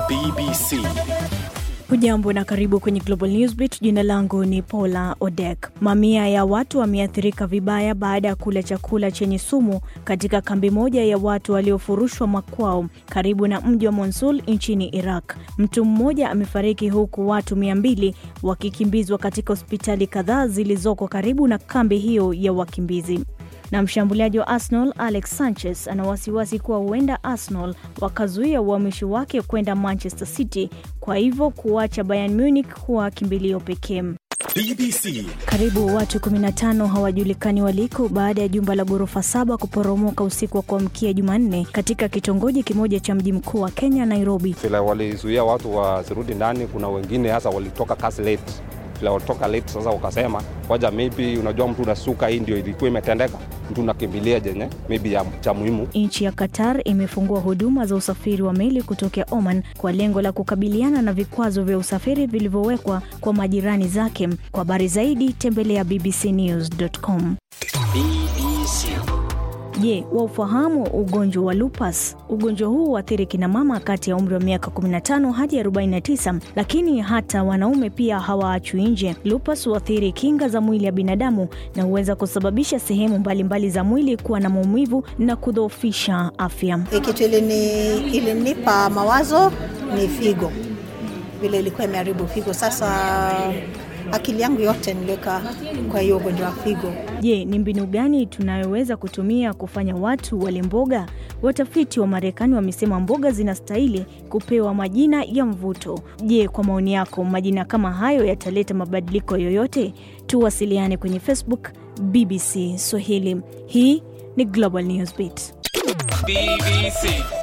BBC. Hujambo na karibu kwenye Global Newsbeat. Jina langu ni Paula Odek. Mamia ya watu wameathirika vibaya baada ya kula chakula chenye sumu katika kambi moja ya watu waliofurushwa makwao karibu na mji wa Mosul nchini Iraq. Mtu mmoja amefariki huku watu mia mbili wakikimbizwa katika hospitali kadhaa zilizoko karibu na kambi hiyo ya wakimbizi na mshambuliaji wa Arsenal Alex Sanchez ana wasiwasi kuwa huenda Arsenal wakazuia uhamisho wake kwenda Manchester City, kwa hivyo kuacha Bayern Munich kuwa kimbilio pekee. BBC. Karibu watu 15 hawajulikani waliko baada ya jumba la ghorofa saba kuporomoka usiku wa kuamkia Jumanne katika kitongoji kimoja cha mji mkuu wa Kenya, Nairobi. vile walizuia watu wasirudi ndani. Kuna wengine hasa walitoka kazi late, vile walitoka late, sasa wakasema waja, maybe unajua, mtu unasuka, hii ndio ilikuwa imetendeka, mtu unakimbilia jenye maybe ya cha muhimu. Nchi ya Qatar imefungua huduma za usafiri wa meli kutokea Oman kwa lengo la kukabiliana na vikwazo vya usafiri vilivyowekwa kwa majirani zake. Kwa habari zaidi tembelea bbcnews.com. BBC. Je, waufahamu ugonjwa wa lupus? Ugonjwa huu huathiri kina mama kati ya umri wa miaka 15 hadi 49, lakini hata wanaume pia hawaachwi nje. Lupus huathiri kinga za mwili ya binadamu na huweza kusababisha sehemu mbalimbali za mwili kuwa na maumivu na kudhoofisha afya. Kitu ilini, ilinipa mawazo ni figo, vile ilikuwa imeharibu figo. Sasa akili yangu yote niliweka kwa hiyo ugonjwa wa figo. Je, ni mbinu gani tunayoweza kutumia kufanya watu wale mboga? Watafiti wa Marekani wamesema mboga zinastahili kupewa majina ya mvuto. Je, kwa maoni yako majina kama hayo yataleta mabadiliko yoyote? Tuwasiliane kwenye Facebook BBC Swahili. Hii ni Global Newsbeat. BBC.